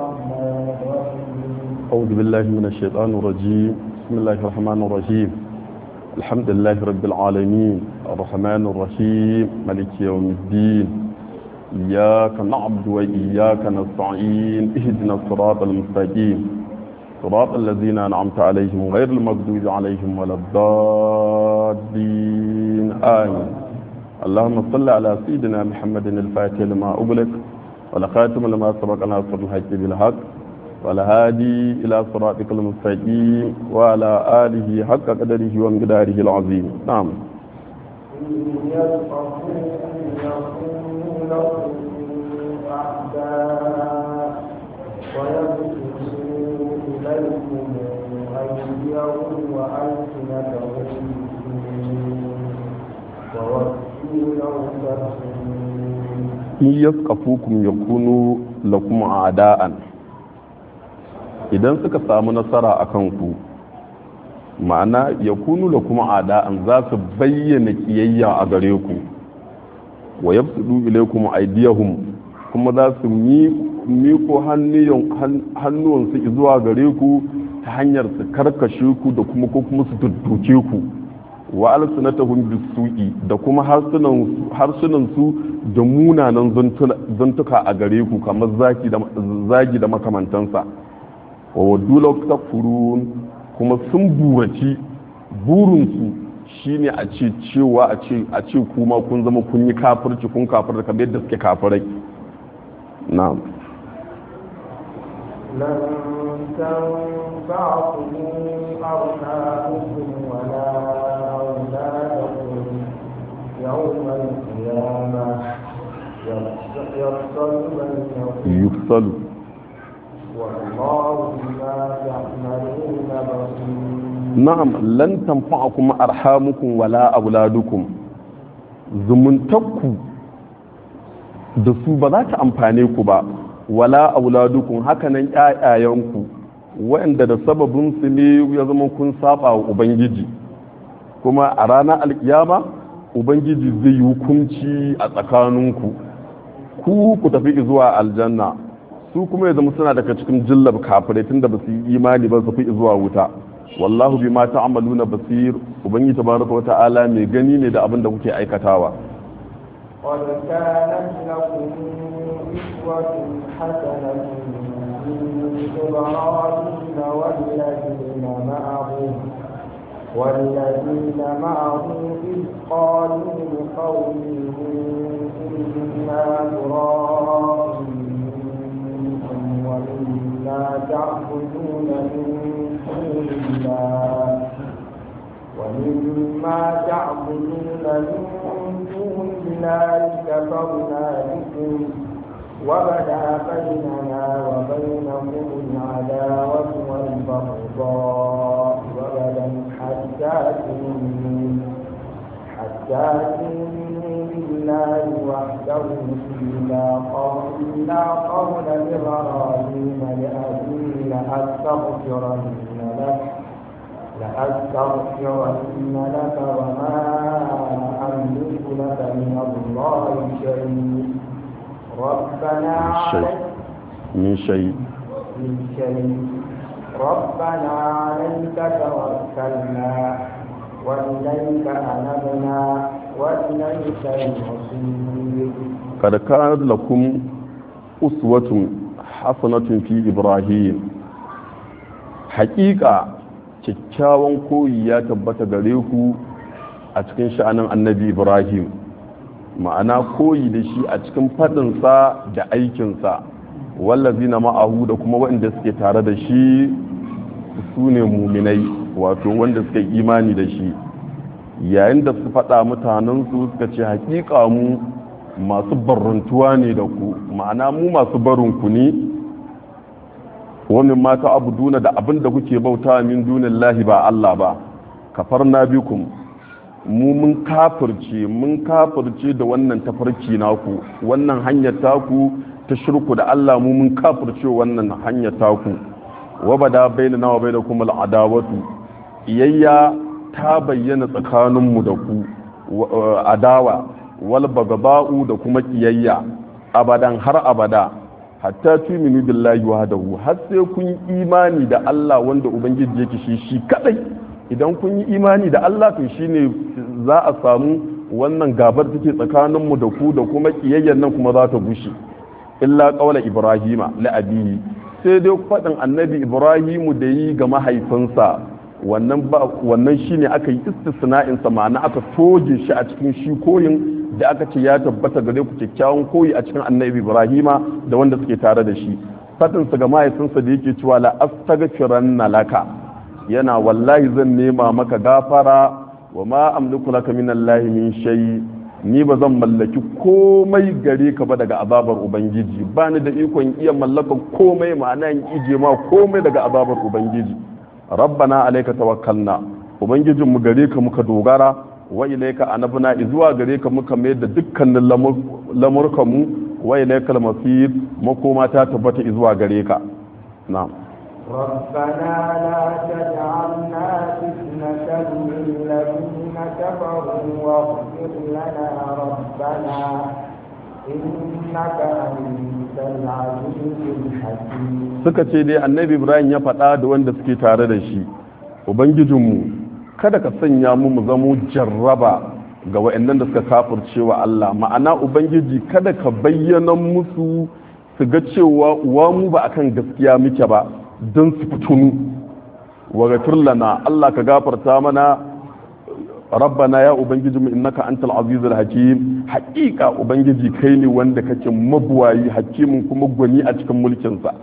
الرحمن الرحيم أعوذ بالله من الشيطان الرجيم بسم الله الرحمن الرحيم الحمد لله رب العالمين الرحمن الرحيم ملك يوم الدين إياك نعبد وإياك نستعين اهدنا الصراط المستقيم صراط الذين أنعمت عليهم غير المغضوب عليهم ولا الضالين آمين اللهم صل على سيدنا محمد الفاتح لما أغلق والخاتم لما سبق ناصر الحق بالحق والهادي إلى صراطك المستقيم وعلى آله حق قدره ومقداره العظيم نعم إن يلقفوكم يكونوا لكم أعداء ويبسطوا إليكم أيديهم وألسنتهم وودوا لو تكفرون in yaskafukum yakunu lakum a'da'an idan suka samu nasara akan ku ma'ana yakunu lakum a'da'an za su bayyana kiyayya a gare ku wa yabsudu ilaykum aydiyahum kuma za su miko hannuwansu zuwa gare ku ta hanyar su karkashe ku da kuma ko kuma su tuttuke ku wa alsunatahum bisu'i da kuma harsunan su da munanan zantuka a gare ku kamar zaki da zagi da makamantansa wa waddu law takfurun kuma sun buraci burinsu shine a ce cewa a ce a ce kuma kun zama kun yi kafirci kun kafirta kamar yadda suke kafirai na'am لن تنفعكم أرحامكم ولا أولادكم يوم القيامة يفصل بينكم yufsalu والله بما تعملون بصير na'am lan tanfa'akum arhamukum wala auladukum zumuntakku da su ba za ta amfane ku ba wala auladukum hakanan ƴaƴayenku waɗanda da sababin su ne ya zama kun saba wa ubangiji kuma a ranar alkiyama ubangiji zai yi hukunci a tsakaninku ku ku tafi zuwa aljanna su kuma ya zama suna daga cikin jillab kafirai tunda ba su yi imani ba su fi zuwa wuta wallahu bima ta'maluna basir ubangiji tabaraka wa ta'ala mai gani ne da abin da kuke aikatawa قد كانت لكم إسوة حسنة في إبراهيم والذين معه والذين معه إذ قالوا لقومهم إنا براء منكم ومما تعبدون من دون الله ومما تعبدون من دون الله كفرنا بكم وبدا بيننا وبينكم العداوة والبغضاء وبدا حتى تؤمنوا حتى تؤمنوا بالله وحده إلا قول إلا قول إبراهيم لأبيه لأستغفرن لك لأستغفرن لك وما أملك لك من الله شيء ربنا شيء عليك min shay من شيء ربنا عليك توكلنا وإليك أنبنا وإليك المصير kad kanat lakum uswatun hasanatun fi ibrahim haƙiƙa kyakkyawan koyi ya tabbata gare ku a cikin sha'anin annabi ibrahim ma'ana koyi da shi a cikin faɗinsa da aikinsa wallazi na ma'ahu da kuma waɗanda suke tare da shi su ne muminai wato wanda suka yi imani da shi yayin da su faɗa mutanensu suka ce haƙiƙa mu masu barrantuwa ne da ku ma'ana mu masu barinku ne wani mata abuduna da abin da kuke bauta min dunin lahi ba Allah ba kafar na bikum mu mun kafirce mun kafirce da wannan tafarki naku wannan hanyar taku ta shirku da Allah mu mun kafirce wannan hanyar taku wa bada bainana wa bainakum al'adawatu iyayya ta bayyana tsakaninmu da ku adawa wal bagaba'u da kuma kiyayya abadan har abada hatta tuminu billahi wahdahu har sai kun yi imani da Allah wanda ubangiji yake shi shi kadai idan kun yi imani da Allah to shine za a samu wannan gabar take tsakanin mu da ku da kuma kiyayyen nan kuma za ta gushe illa qawla ibrahima la abihi sai dai faɗin annabi ibrahimu da yi ga mahaifinsa wannan ba wannan shine aka yi istisna'in sa ma'ana aka toje shi a cikin shi koyin da aka ce ya tabbata gare ku kyakkyawan koyi a cikin annabi ibrahima da wanda suke tare da shi faɗin sa ga mahaifinsa da yake cewa la astaghfiranna laka yana wallahi zan nema maka gafara wa ma amliku laka min allahi min shay ni ba zan mallaki komai gare ka ba daga azabar ubangiji ba ni da ikon iya mallaka komai ma'ana in ije ma komai daga azabar ubangiji rabbana alayka tawakkalna ubangijinmu gare ka muka dogara wa ilayka anabna zuwa gare ka muka mayar da dukkanin lamurkan mu wa ilayka al-masir makoma ta tabbata zuwa gare ka na'am ربنا لا تجعلنا فتنة للذين كفروا واغفر لنا ربنا إنك أنت العزيز الحكيم suka ce dai annabi ibrahim ya faɗa da wanda suke tare da shi ubangijinmu kada ka sanya mu mu zamo jarraba ga wa'annan da suka kafirce wa Allah ma'ana ubangiji kada ka bayyana musu su ga cewa uwa mu ba akan gaskiya muke ba don su fitunu wa gafir lana Allah ka gafarta mana rabbana ya ubangiji mu innaka antal azizul hakim haƙiƙa ubangiji kai ne wanda kake mabuwayi hakimin kuma gwani a cikin mulkin sa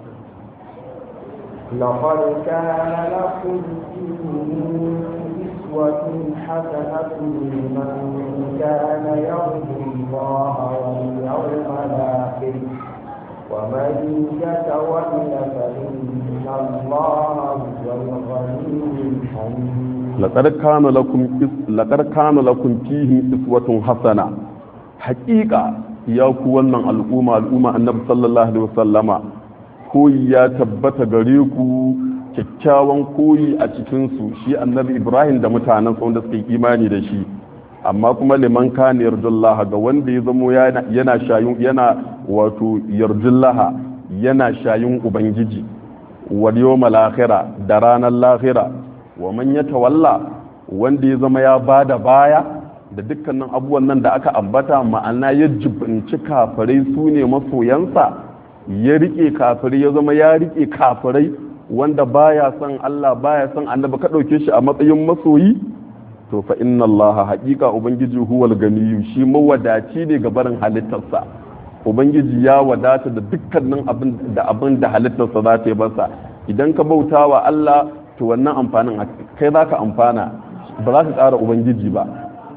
لقد كان لكم فيهم أسوة حسنة لمن كان يرجو الله واليوم الآخر ومن يتول فإن الله هو الغني الحميد لقد كان لكم لقد كان لكم فيهم اسوة حسنة حقيقة يا كوانا الأمة الأمة النبي صلى الله عليه وسلم koyi ya tabbata gare ku kyakkyawan koyi a cikinsu shi annabi ibrahim da mutanen wanda suka yi imani da shi amma kuma liman kana yarjullaha ga wanda ya zamo yana shayun yana wato yarjullaha yana shayun ubangiji wal yawmal akhirah da ranar lahira wa man yatawalla wanda ya zama ya bada baya da dukkanin abubuwan nan da aka ambata ma'ana ya jibinci kafirai su ne masoyansa ya rike kafirai ya zama ya rike kafirai wanda baya son Allah baya son annabi ka dauke shi a matsayin masoyi to fa inna allaha haqiqa ubangiji huwal ganiyyu shi mawadaci ne ga barin halittarsa ubangiji ya wadata da dukkanin abin da abin da halittarsa za ta yi masa idan ka bauta wa Allah to wannan amfanin kai za ka amfana ba za ka ƙara ubangiji ba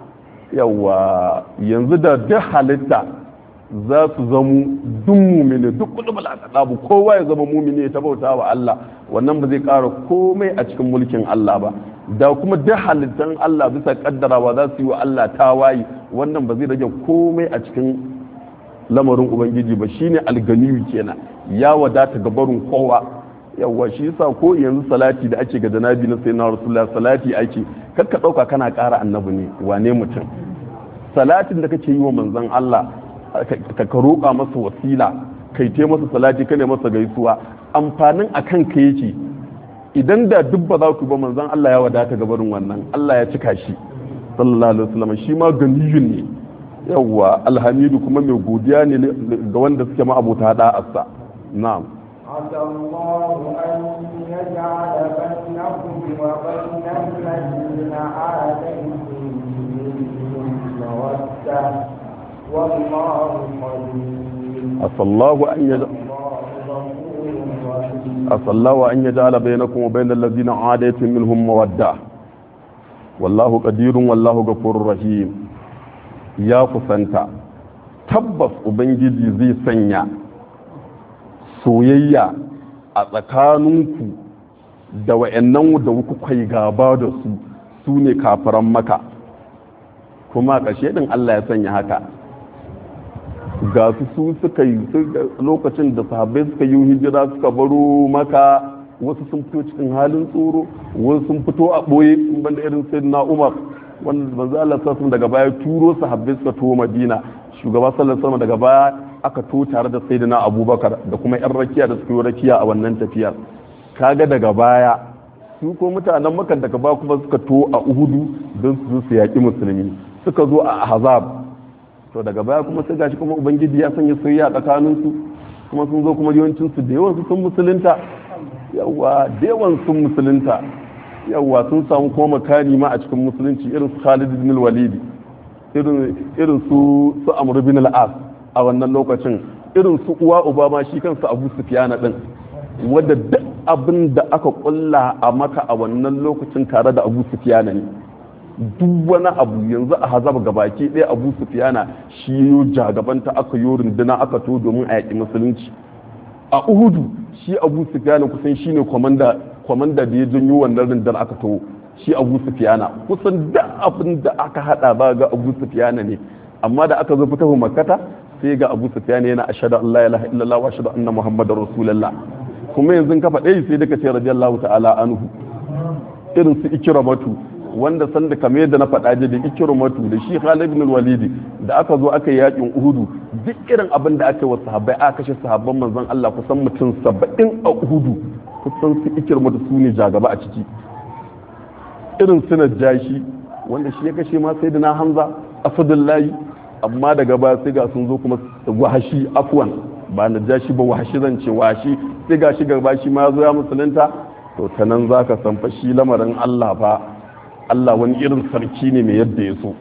yawa yanzu da duk halitta za su zamu duk mumini duk kudu bala'adabu kowa ya zama mumini ta bauta wa Allah wannan ba zai ƙara komai a cikin mulkin Allah ba da kuma duk halittan Allah bisa kaddarawa za su yi wa Allah tawayi wannan ba zai rage komai a cikin lamarin ubangiji ba shine alganiyu kenan ya wadata ga barin kowa yawa shi yasa ko yanzu salati da ake ga janabi na sayyidina rasulullah salati ake kakka dauka kana ƙara annabi ne wane mutum salatin da kake yi wa manzon Allah ka roƙa masa wasila kai te masa salati kane masa gaisuwa amfanin akan ka yake idan da duk ba za ku ba manzon Allah ya wadata ga barin wannan Allah ya cika shi sallallahu alaihi wasallam shi ma ganiyun ne yawwa alhamidu kuma mai godiya ne ga wanda suke ma abota da'arsa na'am عسى الله أن يجعل بينكم وبين الذين عاديتم منهم مودة والله قدير عسى الله أن يجعل عسى الله أن يجعل بينكم وبين الذين عاديتم منهم مودة والله قدير والله غفور رحيم ya kusanta tabbas ubangiji zai sanya soyayya a tsakaninku da wa'annan da kuka yi gaba da su su ne kafiran maka kuma ƙashe ɗin Allah ya sanya haka ga su su suka yi lokacin da sahabbai suka yi hijira suka baro maka wasu sun fito cikin halin tsoro wasu sun fito a ɓoye banda irin sai na umar wanda manzo Allah sallallahu daga baya turo sahabbai suka tuwo Madina shugaba sallallahu alaihi daga baya aka to tare da sayyidina abubakar da kuma yan rakiya da suka yi rakiya a wannan tafiyar kaga daga baya su ko mutanen maka daga ba kuma suka to a uhudu don su su yaƙi musulmi suka zo a ahzab to daga baya kuma sai gashi kuma ubangiji ya sanya soyayya tsakanin su kuma sun zo kuma yawancin su da yawan su sun musulunta yawa da yawan sun musulunta yawa sun samu kuma makani ma a cikin musulunci irin su Khalid bin Walid irin su su Amr bin al-As a wannan lokacin irin su uwa Obama shi kansa Abu Sufyan din wadda duk abin da aka kulla a maka a wannan lokacin tare da Abu Sufyan ne duk wani abu yanzu a hazab gabaki ɗaya Abu Sufyan shi yo jagabanta aka yo runduna aka to domin a yaƙi musulunci a Uhudu shi Abu Sufyan kusan shine komanda kwamanda da ya janyo wannan rindar aka taho shi abu sufiyana kusan da abin da aka hada ba ga abu sufiyana ne amma da aka zo fitahu makkata sai ga abu sufiyana yana ashhadu an la ilaha illallah wa ashhadu anna muhammadar rasulullah kuma yanzu ka faɗe sai daga ce radiyallahu ta'ala anhu irin su ikramatu wanda san da kamar yadda na faɗa da ikramatu da shi Khalid ibn walidi da aka zo aka yi yakin Uhudu duk irin abin da aka yi wa sahabbai aka kashe sahabban manzon Allah kusan mutum 70 a Uhudu kusan su ikirma da su ne jagaba a ciki irin su jashi wanda shi ya kashe ma sai da na hamza asadullahi amma daga baya sai ga sun zo kuma wahashi afwan ba na jashi ba wahashi zan ce wahashi sai ga shi gaba shi ma zo ya musulunta to ta nan za ka san fa shi lamarin allah fa allah wani irin sarki ne mai yadda ya so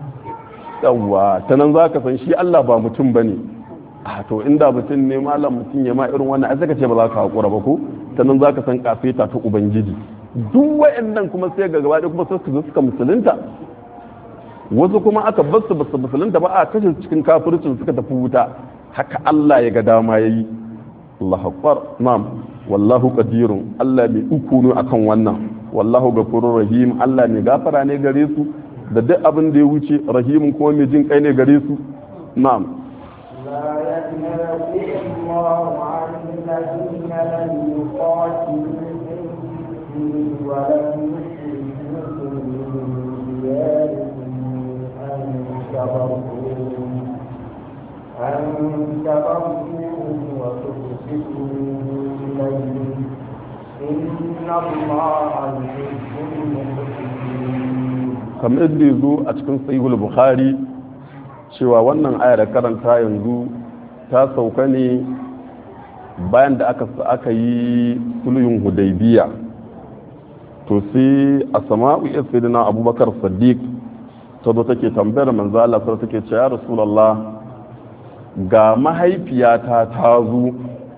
yawwa ta nan za ka san shi allah ba mutum ba ne a to inda mutum ne malam mutum ya ma irin wannan ai sai ka ce ba za ka haƙura ba ko ta nan za ka san kafeta ta ubangiji duk wa'annan kuma sai ga gaba kuma sai su zo suka musulunta wasu kuma aka bar su basu musulunta ba a kashe cikin kafircin suka tafi wuta haka Allah ya ga dama yayi Allah akbar na'am wallahu qadirun Allah mai uku ne akan wannan wallahu ghafurur rahim Allah mai gafara ne gare su da duk abin da ya wuce rahimun kuma mai jin kai ne gare su na'am لا ينهاكم الله عن الذين لم يقاتلوكم في ولم يخرجوكم من دياركم أن تبروهم أن تبروهم وتقسطوا إليهم إن الله يحب المقسطين kamar yadda ya zo a cikin sahihul bukhari cewa wannan ayar karanta yanzu ta sauka ne bayan da aka aka yi sulhun hudaybiya to sai a sama'u ya sayyidina abubakar siddiq ta zo take tambayar manzo Allah sai take cewa ya rasulullah ga mahaifiyata ta zo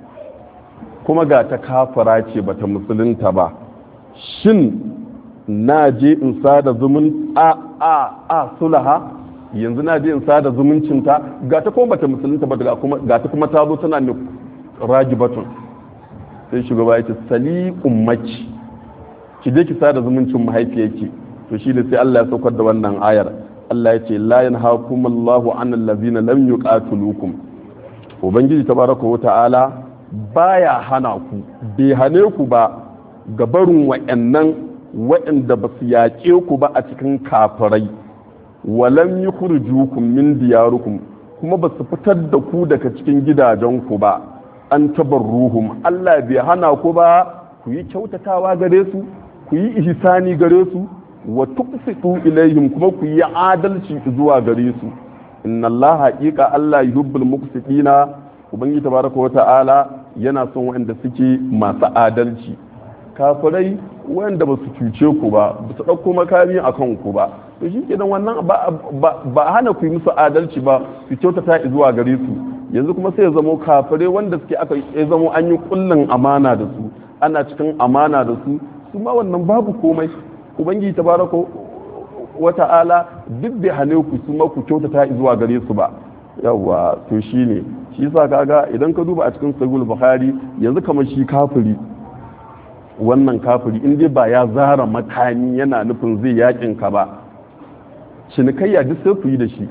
kuma ga ta kafara ce bata musulunta ba shin na je in sada zumun a a a sulaha yanzu na je in sada zumuncinta ga ta kuma bata musulunta ba ga kuma ga ta kuma ta zo tana ne ragibatun sai shugaba ya ce sali ummaki ki je ki sada zumuncin mahaifiyarki to shi da sai Allah ya saukar da wannan ayar Allah ya ce la yanhaakum Allahu an allazina lam yuqatilukum ubangiji tabaraka wa ta'ala baya hana ku bai hane ku ba ga barin wa'annan wa'anda ba su yaƙe ku ba a cikin kafirai walam yukhrijukum min diyarukum kuma ba su fitar da ku daga cikin gidajenku ba an tabarruhum Allah bai hana ku ba ku yi kyautatawa gare su ku yi ihsani gare su wa tuqsitu ilaihim kuma ku yi adalci zuwa gare su inna Allah haqiqa Allah yuhibbul muqsitina ubangiji tabaraka wa ta'ala yana son waɗanda suke masu adalci kafirai wanda ba su cuce ku ba ba su ɗauko makami a kan ku ba to shi kenan wannan ba a hana ku yi musu adalci ba su kyautata zuwa gare su yanzu kuma sai ya zamo kafirai wanda suke aka ya zamo an yi kullun amana da su ana cikin amana da su su ma wannan babu komai ubangiji tabaraka wa ta'ala duk bai hane ku su ma ku kyautata zuwa gare su ba yawa to shine shi yasa kaga idan ka duba a cikin sahih bukhari yanzu kamar shi kafiri wannan kafiri in dai ba ya zara makami yana nufin zai yakin ka ba cinikayya duk sai ku yi da shi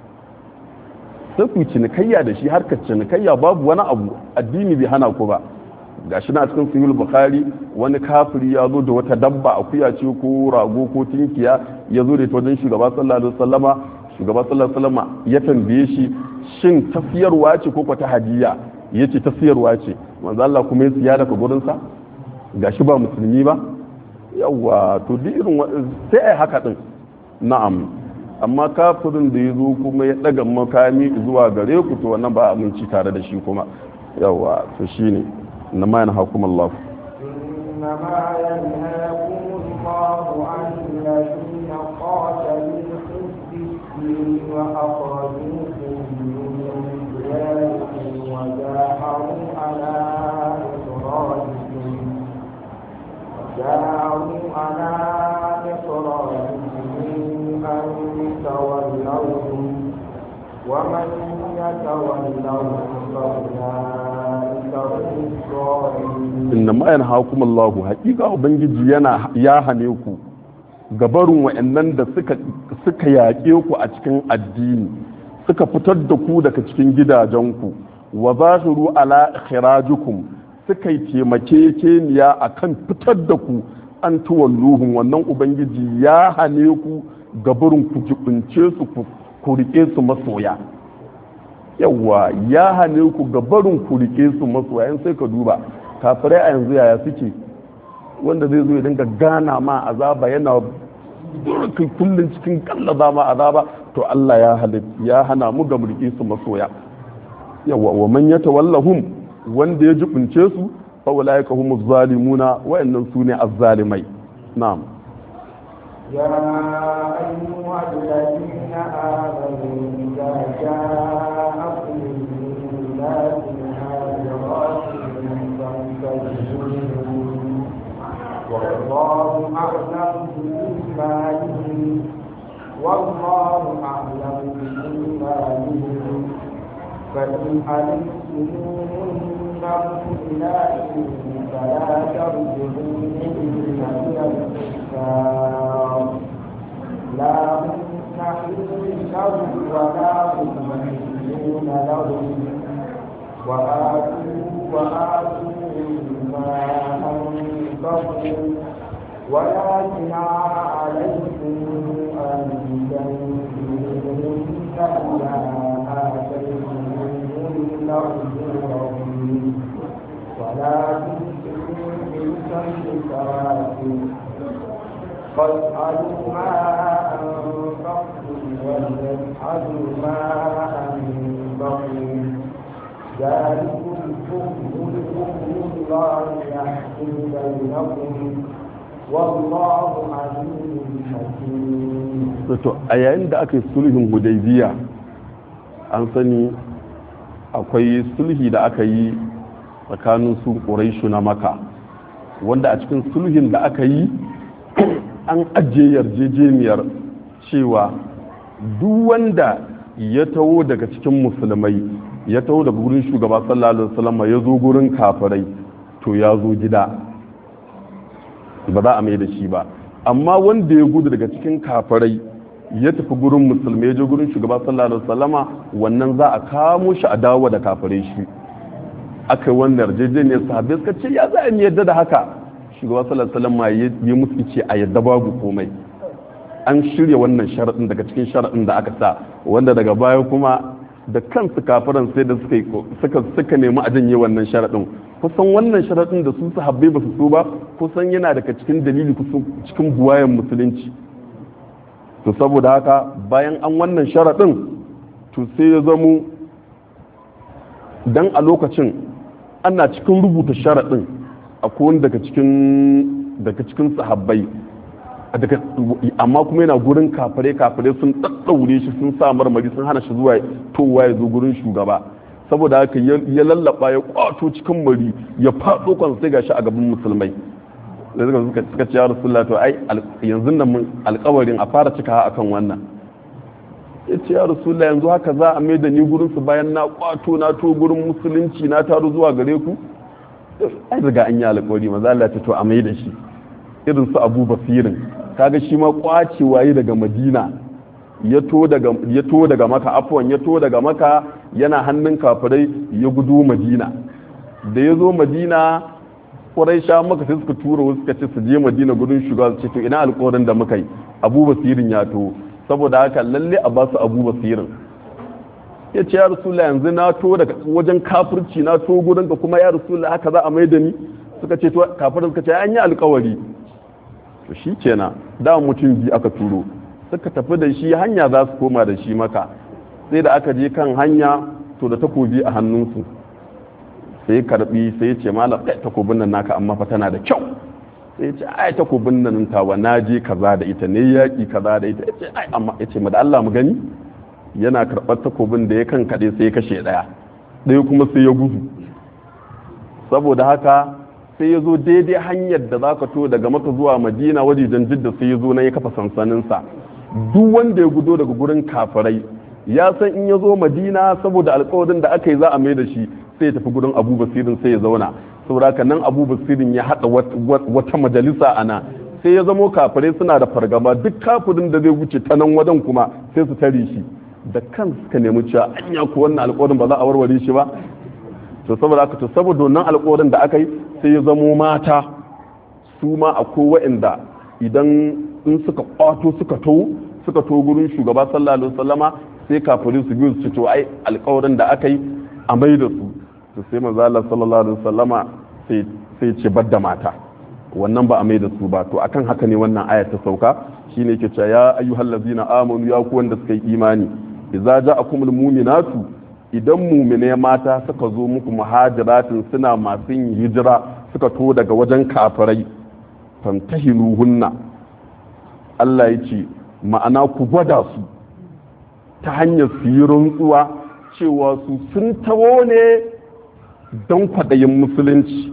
sai ku yi cinikayya da shi harkar cinikayya babu wani abu addini bai hana ku ba gashi na cikin sahih bukhari wani kafiri ya zo da wata dabba akuya ce ko rago ko tinkiya ya zo da ita wajen shugaba sallallahu alaihi wasallama shugaba sallallahu alaihi wasallama ya tambaye shi shin tafiyarwa ce ko ta hadiya ya ce tafiyarwa ce manzo Allah kuma ya siya daga gurinsa gashi ba musulmi ba yawa to duk irin sai ai haka din na'am amma kafirin da ya zo kuma ya daga makami zuwa gare ku to wannan ba aminci tare da shi kuma yawa to shine na ma yana hukum Allah إنما ينهاكم الله عن الذين قاتلوكم في الدين وأخرجوكم من دياركم وجاهروا على إخراجكم وجاهروا على إخراجكم أن تولوهم ومن يتولهم فأولئك هم الظالمون inna ma yana hukum Allah hakika ubangiji yana ya hane ku gabarin wa'annan da suka suka yaƙe ku a cikin addini suka fitar da ku daga cikin gidajenku wa zahiru ala khirajukum suka yi taimakekeniya akan fitar da ku an tuwalluhun wannan ubangiji ya hane ku gabarin ku jibince su ku ku rike su masoya yawwa ya hane ku gabarin ku rike su masoya in sai ka duba kafirai a yanzu yaya suke wanda zai zo ya dinga gana ma azaba yana kai kullum cikin kallaza ma azaba to Allah ya halit ya hana mu ga mulki su masoya yawa wa man yatawallahum wanda ya jibince su fa ulaika humuz zalimuna wayannan sune azzalimai na'am يا أيها الذين آمنوا إذا جاءكم المؤمنات مهاجرات فانتهزوهن والله أعلم بإيمانهم والله أعلم بإيمانهم فإن علمتموهن مؤمنات فلا ترجعوهن إلى الكفار لا هن حل لهم ولا هم يحلون لهم وآتوا وآتوهم ما أنفقوا ولا جناح عليكم أن تنكحوهن إذا آتيتموهن أجورهن ولا تمسكوا بالسيئات فاسألوا ما أنفقتم وليسألوا ما أنفقوا ذلكم حكم الله يحكم بينكم والله عليم حكيم to a yayin da aka yi sulhin hudaybiya an sani akwai sulhi da aka yi tsakanin su ƙuraishu na maka wanda a cikin sulhin da aka yi an ajiye yarjejeniyar cewa duk wanda ya taho daga cikin musulmai ya taho daga gurin shugaba sallallahu alaihi wasallam ya zo gurin kafirai to ya zo gida ba za a mai da shi ba amma wanda ya gudu daga cikin kafirai ya tafi gurin musulmai ya je gurin shugaba sallallahu alaihi wasallama wannan za a kamo shi a dawo da kafirai shi aka yi wannan yarjejeniyar sahabbai suka ce ya za a yadda da haka shugaba sallallahu alaihi wasallam ya musu ce a yadda babu komai an shirya wannan sharaɗin daga cikin sharaɗin da aka sa wanda daga baya kuma da kansu kafiran sai da suka suka nemi a janye wannan sharaɗin kusan wannan sharaɗin da su sahabbai ba su so ba kusan yana daga cikin dalili cikin buwayen musulunci to saboda haka bayan an wannan sharaɗin to sai ya zamo dan a lokacin ana cikin rubuta sharaɗin akwai wani daga cikin daga cikin sahabbai amma kuma yana gurin kafare kafare sun ɗaɗɗaure shi sun sa marmari sun hana shi zuwa towa ya zo gurin shugaba saboda haka ya lallaba ya kwato cikin mari ya faɗo kan sai gashi a gaban musulmai da suka suka ce ya rasulullah to ai yanzu nan mun alƙawarin a fara cika akan wannan ya ce ya rasulullah yanzu haka za a mai da ni gurin su bayan na kwato na to gurin musulunci na taro zuwa gare ku ai riga an yi alƙawari maza Allah ta to a mai da shi irin su Abu Basirin kaga shi ma kwacewa yi daga Madina ya to daga ya to daga Maka afwan ya to daga Maka yana hannun kafirai ya gudu Madina da ya zo Madina sha maka sai suka tura wasu suka ce su je Madina gudun shugaba su ce to ina alƙawarin da muka yi Abu Basirin ya to saboda haka lalle a basu Abu Basirin ya ce ya rasulullah yanzu na to daga wajen kafirci na to gurin ka kuma ya rasulullah haka za a mai da ni suka ce to kafirin suka ce an yi alkawari to shi kenan da mutum biyu aka turo suka tafi da shi hanya za su koma da shi maka sai da aka je kan hanya to da takobi a hannunsu sai karbi sai ya ce malam kai takobin nan naka amma fa tana da kyau sai ya ce ai takobin nan tawa na je kaza da ita ne yaki kaza da ita ya ce ai amma ya ce da Allah mu gani yana karɓar takobin da ya kan kaɗe sai ya kashe ɗaya ɗaya kuma sai ya gudu saboda haka sai ya zo daidai hanyar da za ka to daga maka zuwa madina wajejen jidda sai ya zo na ya kafa sansaninsa duk wanda ya gudo daga gurin kafirai ya san in ya zo madina saboda alkawarin da aka yi za a mai da shi sai ya tafi gurin abu basirin sai ya zauna saboda haka nan abu basirin ya haɗa wata majalisa a nan sai ya zamo kafirai suna da fargaba duk kafirin da zai wuce ta nan wajen kuma sai su tare shi da kan suka nemi cewa anya ko wannan alkawarin ba za a warware shi ba to saboda haka to saboda wannan alkawarin da aka yi sai ya zamo mata su ma akwai wa'anda idan in suka kwato suka to suka to gurin shugaba sallallahu alaihi wasallama sai kafirin su biyu su to ai alkawarin da aka yi a mai da su to sai manzo Allah sallallahu alaihi wasallama sai sai ce badda mata wannan ba a mai da su ba to akan haka ne wannan aya ta sauka shine yake cewa ya ayyuhallazina amanu ya ku wanda suka yi imani idza ja'akumul mu'minatu idan mumine mata suka zo muku muhajiratin suna masu yin hijira suka to daga wajen kafirai fantahiluhunna Allah ya ce ma'ana ku gwada su ta hanyar su yi rantsuwa cewa su sun tawo ne don kwaɗayin musulunci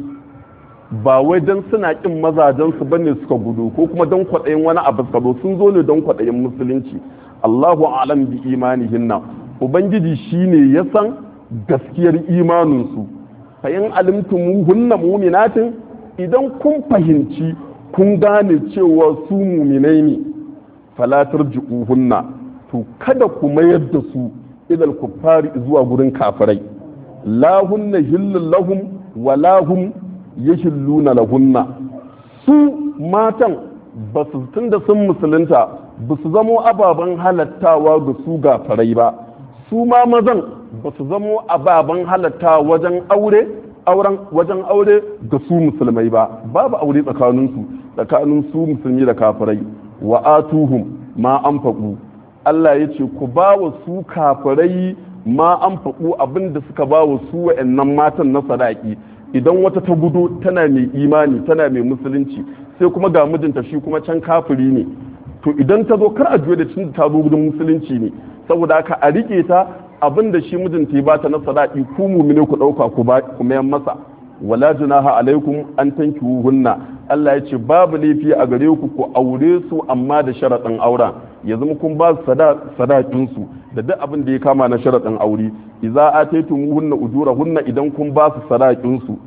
ba wai don suna ƙin mazajensu ba ne suka gudu ko kuma don kwaɗayin wani abu suka zo sun zo ne don kwaɗayin musulunci Allahu alam bi imanihinna ubangiji shine ya san gaskiyar imaninsu fa in alimtum hunna mu'minatin idan kun fahimci kun gane cewa su muminai ne fala tarji'uhunna to kada ku mayar da su idal kuffari zuwa gurin kafirai la hunna hillul lahum wa la hum yahilluna lahunna su matan ba su tunda sun musulunta ba su zamo ababen halattawa ga su gafarai ba su ma mazan ba su zamo ababen halatta wajen aure auren wajen aure ga su musulmai ba babu aure tsakaninsu tsakanin su musulmi da kafirai wa atuhum ma an faɗu Allah ya ce ku ba wa su kafirai ma an faɗu abin da suka ba wa su wa'annan matan na sadaki idan wata ta gudu tana mai imani tana mai musulunci sai kuma ga mijinta shi kuma can kafiri ne to idan ta zo kar a juya da cin ta zo gudun musulunci ne saboda haka a rike ta abin da shi mijinta ya bata na sadaki ku mumine ku dauka ku ba ku mayan masa wala junaha alaikum an hunna Allah ya ce babu laifi a gare ku ku aure su amma da sharaɗin auren ya zama kun ba su sadakin su da duk abin da ya kama na sharaɗin aure idza ataytumuhunna ujurahunna idan kun ba su sadakin su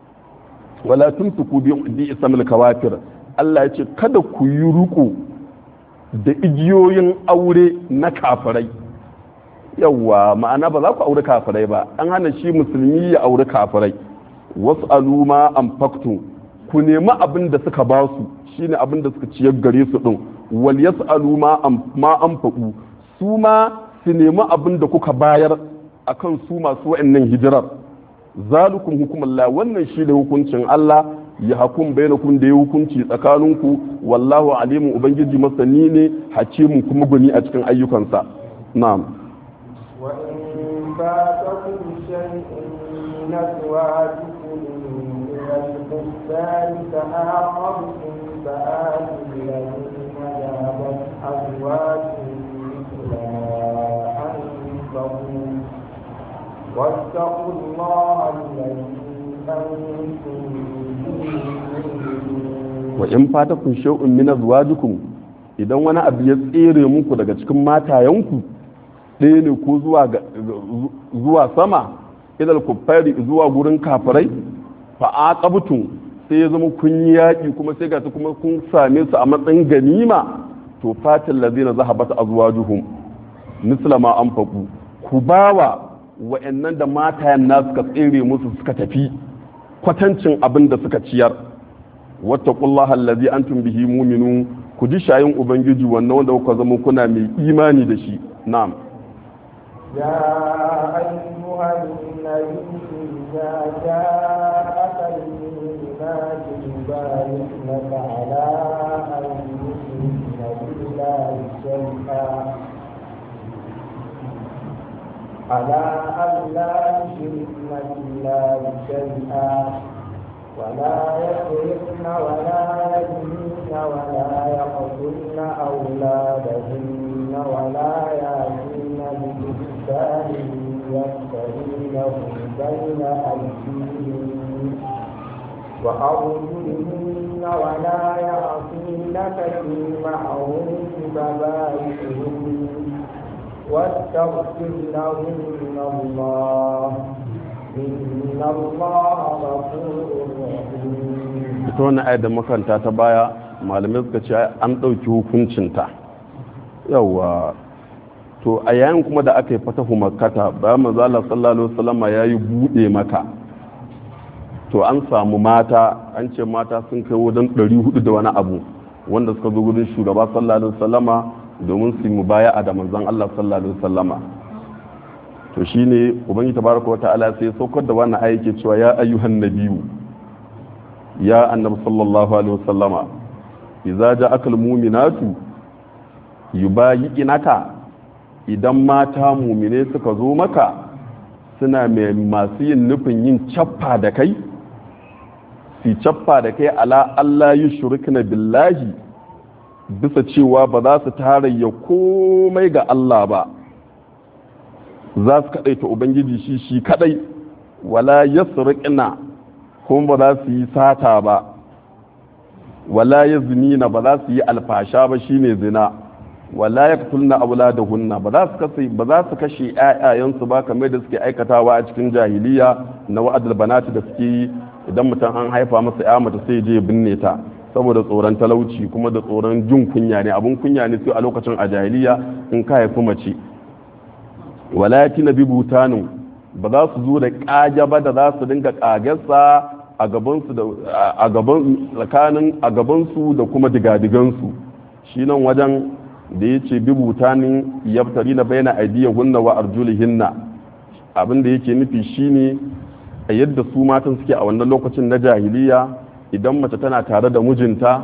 wala tumsiku bi ismil kawafir Allah ya ce kada ku yi ruku da igiyoyin aure na kafirai yawwa ma'ana ba za ku aure kafirai ba an hana shi musulmi ya aure kafirai wasu aluma an faktu ku nemi abin da suka ba su shine abin da suka ciyar gare su din wal yas'alu ma ma an faɗu su ma su nemi abin da kuka bayar akan su masu wa'annan hijirar zalukum hukumullah wannan shi da hukuncin Allah ya hakum bainakum da ya hukunci tsakaninku wallahu alimun ubangiji masani ne hakimun kuma guni a cikin ayyukansa na'am wa in fatakum shay'un min azwajikum min al-kuffar fa'aqabtum fa'atu alladhina jabat azwajuhum mithla anfaqu واتقوا الله الذي wa in fata kun shay'un min azwajikum idan wani abu ya tsere muku daga cikin matayenku ɗaya ne ko zuwa zuwa sama idal kuffari zuwa gurin kafirai fa aqabtum sai ya zama kun yi yaƙi kuma sai ga kuma kun same su a matsayin ganima to fatil ladina zahabat azwajuhum misla ma anfaqu ku bawa wa'annan da matayen na suka tsere musu suka tafi kwatancin abin da suka ciyar wata kullaha allazi antum bihi mu'minun ku ji shayin ubangiji wannan wanda kuka zama kuna mai imani da shi na'am يا أيها النبي إذا جاءك المؤمنات يبايعنك على أن يشركن بالله شيئا على أن لا يشركن بالله شيئا ولا يسرقن ولا يزنين ولا يقتلن أولادهن ولا يأتين ببهتان يفترينه بين أيديهن وأرجلهن ولا يعصينك في معروف فبايعهن واستغفر لهن الله إن الله غفور رحيم ita wannan ayar da makaranta ta baya malamai suka ce an ɗauki hukuncinta yawa to a yayin kuma da aka yi fatahu makkata bayan manzo Allah sallallahu alaihi wasallama yayi bude maka to an samu mata an ce mata sun kai wajen 400 da wani abu wanda suka zo gurin shugaba sallallahu alaihi wasallama domin su mu baya a da manzon Allah sallallahu alaihi wasallama to shine ubangi tabaraka wata'ala sai saukar da wannan aya yake cewa ya ayyuhan nabiyyu ya annabi sallallahu alaihi wasallama idza ja'aka almu'minatu yubayyi'naka idan mata mumine suka zo maka suna mai masu yin nufin yin cappa da kai si cappa da kai ala Allah yi shirkina billahi bisa cewa ba za su tarayya komai ga Allah ba za su kaɗai ta Ubangiji shi shi kaɗai wala ya kuma ba za su yi sata ba wala ya zinina ba za su yi alfasha ba shine zina wala ya tulna hunna ba za su kashe ba za su kashe ƴaƴayensu ba kamar da suke aikatawa a cikin jahiliya na wa'adul banati da suke yi idan mutum an haifa masa ƴa mata sai je binne ta saboda tsoron talauci kuma da tsoron jin kunya ne abun kunya ne sai a lokacin a jahiliya in ka haifi mace wala yatina bi butanin ba za su zo da ƙage ba da za su dinga ƙagarsa a gabansu da a gaban tsakanin a gabansu da kuma digadigansu shi nan wajen da ya ce bi butanin yaftari na bayyana aidiyar hunna wa arjulihinna abin da yake nufi shine a yadda su matan suke a wannan lokacin na jahiliya idan mace tana tare da mijinta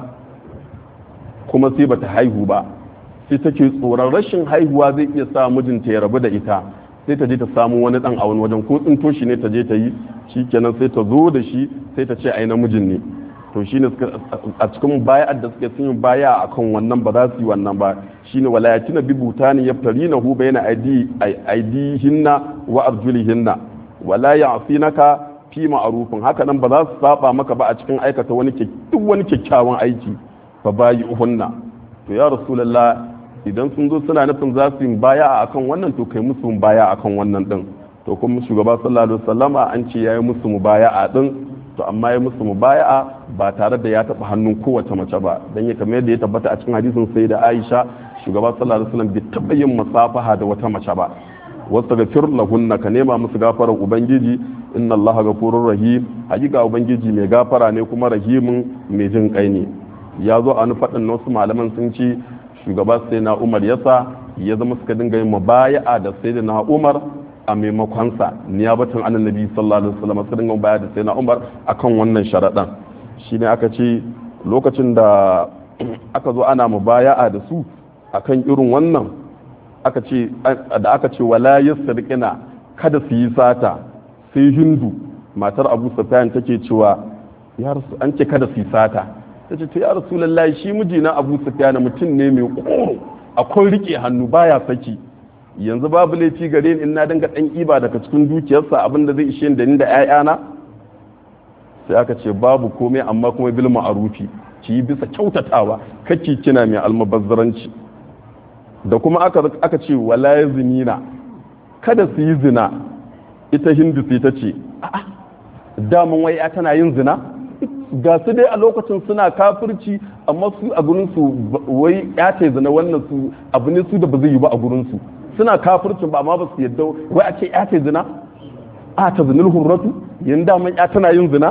kuma sai bata haihu ba sai take tsoron rashin haihuwa zai iya sa mijinta ya rabu da ita sai ta je ta samu wani dan a wani wajen ko tsinto shi ne ta je ta yi shikenan sai ta zo da shi sai ta ce ai namijin ne to shine a cikin baya'ar da suke sun yi baya akan wannan ba za su yi wannan ba shine walayatina bi butani yaftarinahu bayna aidi aidihinna wa arjulihinna wala ya'sinaka fi ma'rufin haka nan ba za su saba maka ba a cikin aikata wani duk wani kyakkyawan aiki fa bayi uhunna to ya rasulullah idan sun zo suna nufin za su yi baya akan wannan to kai musu baya akan wannan din to kuma shugaba sallallahu alaihi wasallama an ce yayi musu mubaya'a din to amma ya musu mubaya'a ba tare da ya taba hannun kowace mace ba dan ya kamar yadda ya tabbata a cikin hadisin sai da Aisha shugaba sallallahu alaihi wasallam bai taba yin musafaha da wata mace ba wastaghfir lahunna ka nema musu gafarar ubangiji inna allaha ghafurur rahim hakika ubangiji mai gafara ne kuma rahimin mai jin kai ne ya zo a faɗin wasu malaman sun ce shugaba sai na umar yasa ya zama suka dinga yin mubaya'a da sai da na umar a maimakonsa niyabatan annabi sallallahu alaihi wasallam suka dinga mubaya'a da sai na umar akan wannan sharaɗan shine aka ce lokacin da aka zo ana mubaya'a da su akan irin wannan aka ce da aka ce wala yasriqina kada su yi sata sai hindu matar abu sufyan take cewa ya rasu an ce kada su yi sata ta ce to ya rasulullahi shi mijina abu sufyan mutum ne mai koro akwai rike hannu baya saki yanzu babu laifi gare ni in na dinga dan iba daga cikin dukiyarsa abinda zai ishe da ni da ƴaƴana sai aka ce babu komai amma kuma bil ma'rufi ki yi bisa kyautatawa kake kina mai almubazzaranci da kuma aka aka ce wala yazinina kada su yi zina ita hindu sai ta ce a'a daman wai ya tana yin zina ga su dai a lokacin suna kafirci amma su a gurin su wai ya ce zina wannan su abu ne su da ba zai yi ba a gurin su suna kafircin ba amma ba su yadda wai a ce ya ce zina a ta zinil hurratu yin daman ya tana yin zina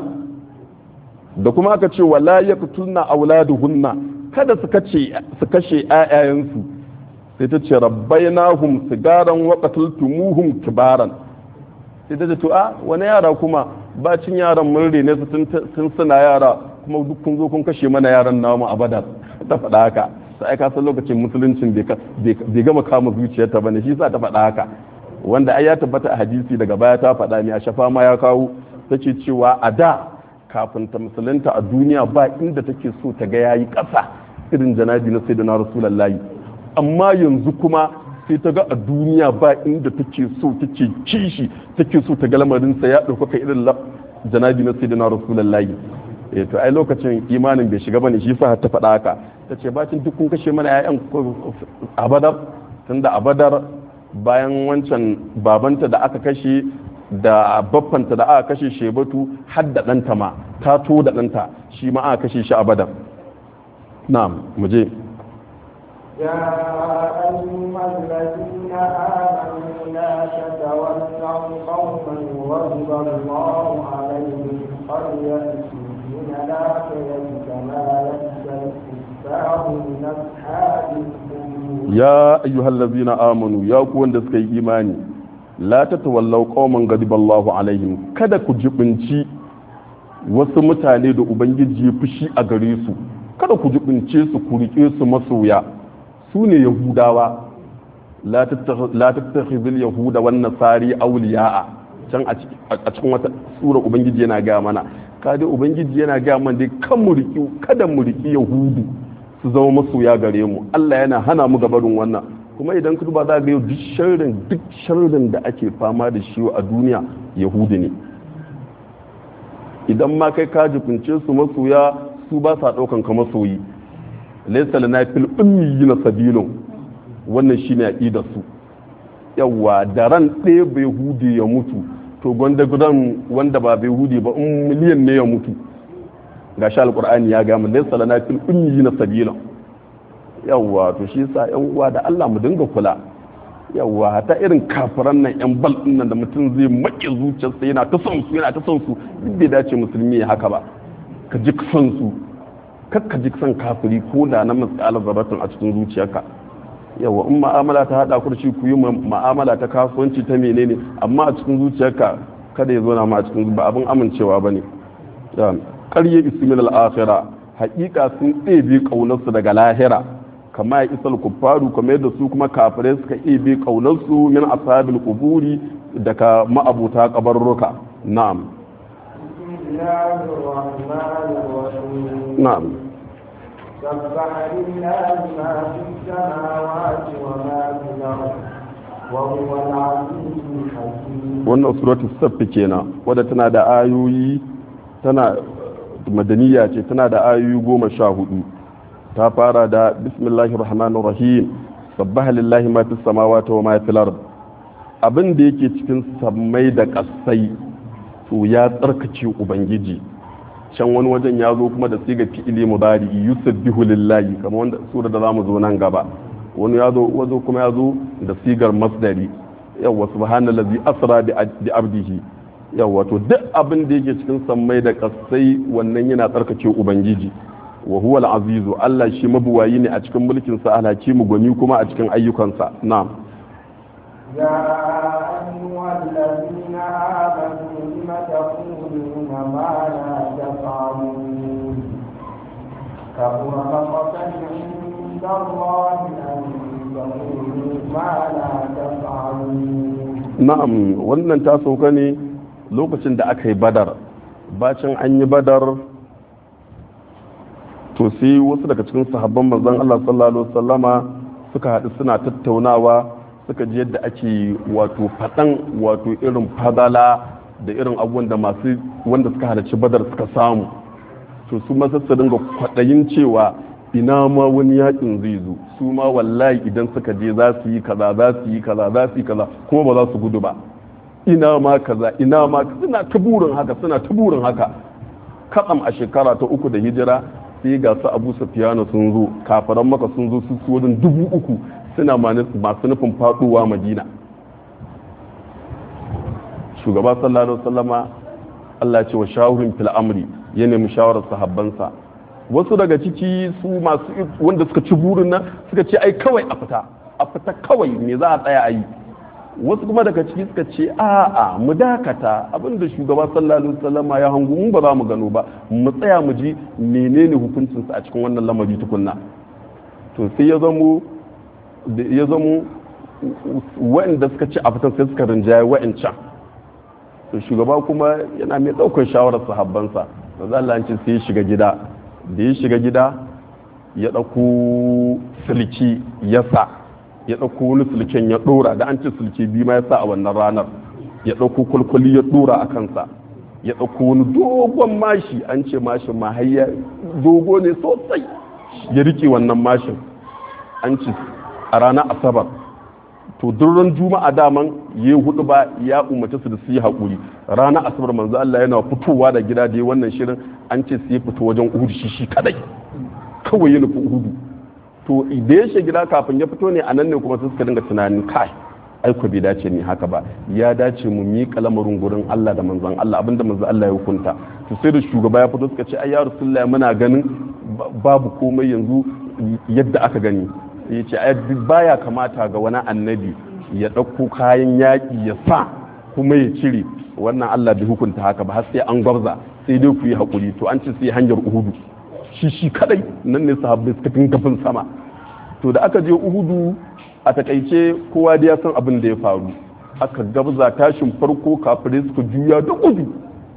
da kuma aka ce wala yaqtulna auladuhunna kada su kace su kashe ƴaƴayensu sai ta ce rabbainahum sigaran wa qataltumuhum kibaran sai ta ce to a wani yara kuma bacin yaran mun rene su tun suna yara kuma duk kun zo kun kashe mana yaran namu a badar ta faɗa haka sai ka san lokacin musuluncin bai gama kama zuciyarta bane shi sa ta faɗa haka wanda ai ya tabbata a hadisi daga baya ta faɗa ne a shafa ma ya kawo take cewa a da kafin ta musulunta a duniya ba inda take so ta ga yayi ƙasa irin janabi na sayyidina rasulullahi amma yanzu kuma sai ta ga a duniya ba inda take so take kishi take so ta ga lamarinsa ya ɗaukaka irin janabi na sayyidina rasulullahi eh to ai lokacin imanin bai shiga bane shi yasa ta faɗa haka ta ce bacin duk kun kashe mana ƴaƴan abadar tunda abadar bayan wancan babanta da aka kashe da baffanta da aka kashe shebatu har da ɗanta ma ta to da ɗanta shi ma aka kashe shi a badar na'am mu je يا أيها الذين آمنوا لا تتولوا قوما غضب الله عليهم قد يأتوا من الآخرة كما يأتي الكفار من أصحاب القبور ya ayyuhal ladzina amanu ya ku wanda suka yi imani la tatawallaw qauman ghadiballahu alaihim kada ku jibinci wasu mutane da ubangiji ya fushi a gare su kada ku jibince su ku rike su masoya su ne yahudawa la tattakhidhul yahuda wan nasari awliya'a can a cikin wata sura ubangiji yana ga mana kada ubangiji yana ga mana dai kan mu riki kada mu riki yahudu su zama masoya gare mu Allah yana hana mu gabarin wannan kuma idan ka duba za ga yau duk sharrin duk sharrin da ake fama da shi a duniya yahudi ne idan ma kai ka jifince su masoya su ba sa daukan ka masoyi laysa lana fil ummiyina sabilun wannan shine aqidar su yawa da ran ɗaya bai hudi ya mutu to gwanda gudan wanda ba bai hudi ba in miliyan ne ya mutu ga shi alkur'ani ya gama laysa lana fil ummiyina sabila yawwa to shi yasa yan uwa da Allah mu dinga kula yawwa ta irin kafiran nan yan bal din nan da mutum zai maƙe zuciyarsa yana ta son su yana ta son su duk bai dace musulmi ya haka ba ka ji son su kar ka ji son kafiri ko da na matsala zarratin a cikin zuciyarka yawa in ma'amala ta hada ku da shi ku yi ma'amala ta kasuwanci ta menene amma a cikin zuciyarka kada ya zo na ma a cikin ba abin amincewa bane ƙarye ismin al'akhira haƙiƙa sun ɗebe ƙaunarsu daga lahira kama ya isal kuffaru kuma yadda su kuma kafirai suka ɗebe ƙaunarsu min ashabil kuburi daga ma'abuta ƙabarruka na'am na'am سبح لله ما في السماوات وما في الأرض وهو العزيز الحكيم wannan suratul saff kenan wadda tana da ayoyi tana madaniya ce tana da ayoyi goma sha hudu ta fara da bismillahir rahmanir rahim sabbaha lillahi ma fis samawati wa ma fil ard abin da yake cikin sammai da kasai to ya tsarkace ubangiji can wani wajen ya zo kuma da siga fi'ili mudari yusabbihu lillahi kamar wanda sura da zamu zo nan gaba wani ya zo wazo kuma ya zo da sigar masdari yawa subhanallazi asra bi abdihi yawa to duk abin da yake cikin sammai da kasai wannan yana tsarkake ubangiji wa huwa al-azizu Allah shi mabuwayi ne a cikin mulkin sa alhakimu gwani kuma a cikin ayyukansa na'am يا أيها الذين آمنوا لم تقولون ما لا تفعلون كبر مقتا عند الله أن تقولوا ما لا تفعلون na'am wannan ta sauka ne lokacin da aka yi badar bacin an yi badar to sai wasu daga cikin sahabban manzon Allah sallallahu alaihi wasallama suka haɗu suna tattaunawa suka ji yadda ake wato faɗan wato irin fadala da irin abubuwan da masu wanda suka halarci badar suka samu to su ma su dinga kwaɗayin cewa ina ma wani yakin zai zo su ma wallahi idan suka je za su yi kaza za su yi kaza za su yi kaza kuma ba za su gudu ba ina ma kaza ina ma suna ta burin haka suna ta burin haka kaɗam a shekara ta uku da hijira sai ga su abu sufiyana sun zo kafaran maka sun zo su wajen dubu uku suna masu nufin faɗowa madina shugaba sallallahu alaihi wasallama Allah ya ce wa shawarin fil amri ya nemi shawarar sahabbansa wasu daga ciki su masu wanda suka ci burin nan suka ce ai kawai a fita a fita kawai me za a tsaya a yi wasu kuma daga ciki suka ce a'a mu dakata abinda shugaba sallallahu alaihi wasallam ya hangu mu ba za mu gano ba mu tsaya mu ji menene hukuncinsa a cikin wannan lamari tukunna to sai ya zamo ya zamo waɗanda suka ci a fitan sai suka rinjaye wa'ancan to shugaba kuma yana mai ɗaukar shawarar sahabbansa da za Allah ce sai ya shiga gida da ya shiga gida ya ɗauko silki ya sa ya ɗauko wani silken ya ɗora da an ce silke biyu ma ya sa a wannan ranar ya ɗauko kwalkwali ya ɗora a kansa ya ɗauko wani dogon mashi an ce mashin ma har dogo ne sosai ya rike wannan mashin an ce a ranar asabar to duran juma'a daman ya hudu ba ya umarci su da su yi haƙuri ranar asabar manzo Allah yana fitowa da gida da wannan shirin an ce su yi fito wajen uhudu shi shi kadai kawai ya nufi uhudu to da ya gida kafin ya fito ne a nan ne kuma su suka dinga tunanin kai aiko bai dace ni haka ba ya dace mu miƙa lamarin gurin Allah da manzon Allah abinda manzon Allah ya hukunta to sai da shugaba ya fito suka ce ai ya rasulullahi muna ganin babu komai yanzu yadda aka gani ya ce ai baya kamata ga wani annabi ya ɗauko kayan yaƙi ya sa kuma ya cire wannan Allah bai hukunta haka ba har sai an gwabza sai dai ku yi haƙuri to an ce sai hanyar uhudu shi shi kadai nan ne sahabbai suka fin gafin sama to da aka je uhudu a takaice kowa da ya san abin da ya faru aka gabza tashin farko kafirai suka juya da gudu